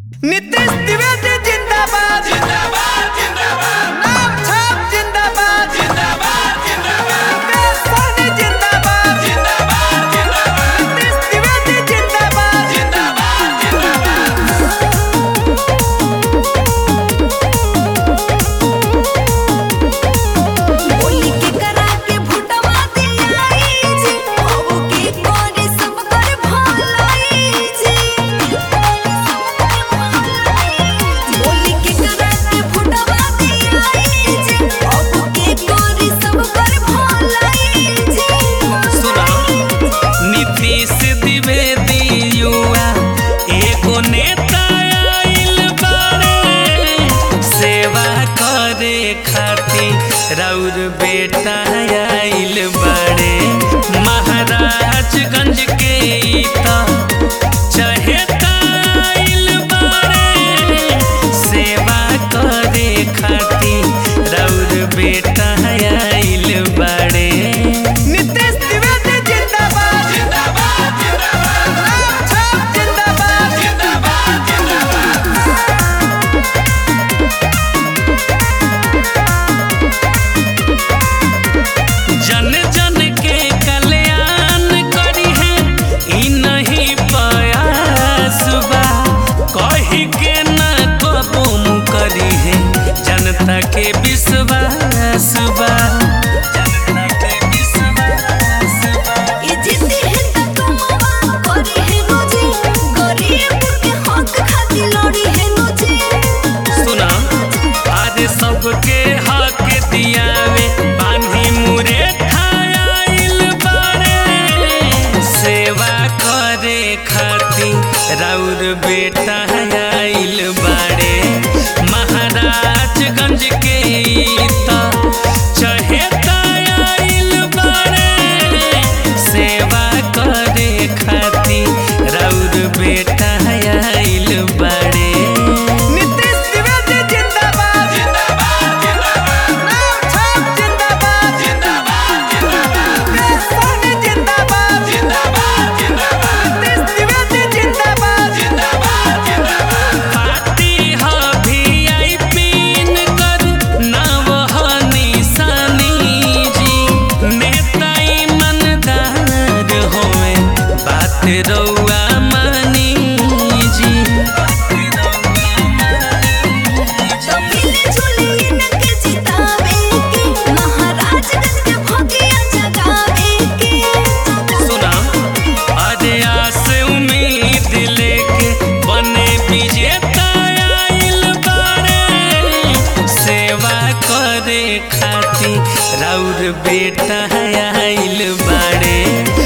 नीतीश द्विवेदी जिंदाबाद जिंदाबाद जिंदाबाद नाम छाप जिंदाबाद जिंदाबाद जिंदाबाद मुकेश सहनी जिंदाबाद जिंदाबाद जिंदाबाद नीतीश द्विवेदी जिंदाबाद जिंदाबाद जिंदाबाद बोली के करा के भुटवा दिलाई जी अब के करे सब कर भलाई जी बोली के करा के भुटवा दिलाई जी अब के करे सब कर भलाई जी सुना नीतीश द्विवेदी युवा एगो नेता आइल बारे सेवा करे खातिर राउर बेटा आइल बारे महाराजगंज के ई त चहेता आइल बारे सेवा करे खातिर राउर बेटा आइल बारे नीतीश द्विवेदी जिंदाबाद जिंदाबाद जिंदाबाद नाम छाप जिंदाबाद जिंदाबाद जिंदाबाद जन जन के कल्याण करी है ई नहीं प्रयास बा कही के न कबो करी है जनता के विश्वास बा जनता के विश्वास बा ये जीती है त कमावा करे है रोजी गरीब के हक खातिर लड़ी है रोजी सुना आज सबके हक दियावे बांधी मुरे ठायाइल बारे सेवा करे खातिर राउर बेटा आइल बारे महाराजगंज के ई त चहेता आइल बारे सेवा करे खातिर राउर बेटा आइल बारे नीतीश द्विवेदी जिंदाबाद जिंदाबाद जिंदाबाद नाम छाप जिंदाबाद जिंदाबाद जिंदाबाद मुकेश सहनी जिंदाबाद जिंदाबाद जिंदाबाद नीतीश द्विवेदी जिंदाबाद जिंदाबाद जिंदाबाद पार्टी ह वीआईपी कर नाम ह निशानी जी नेता ईमानदार होवे बात रउआ मानी जी तो मिले जुले इनके जितावे के महाराजगंज के भगिया जगावे के सुना अरे आस उम्मीद लेके बने विजेता आइल बारे सेवा करे खातिर राउर बेटा आइल बारे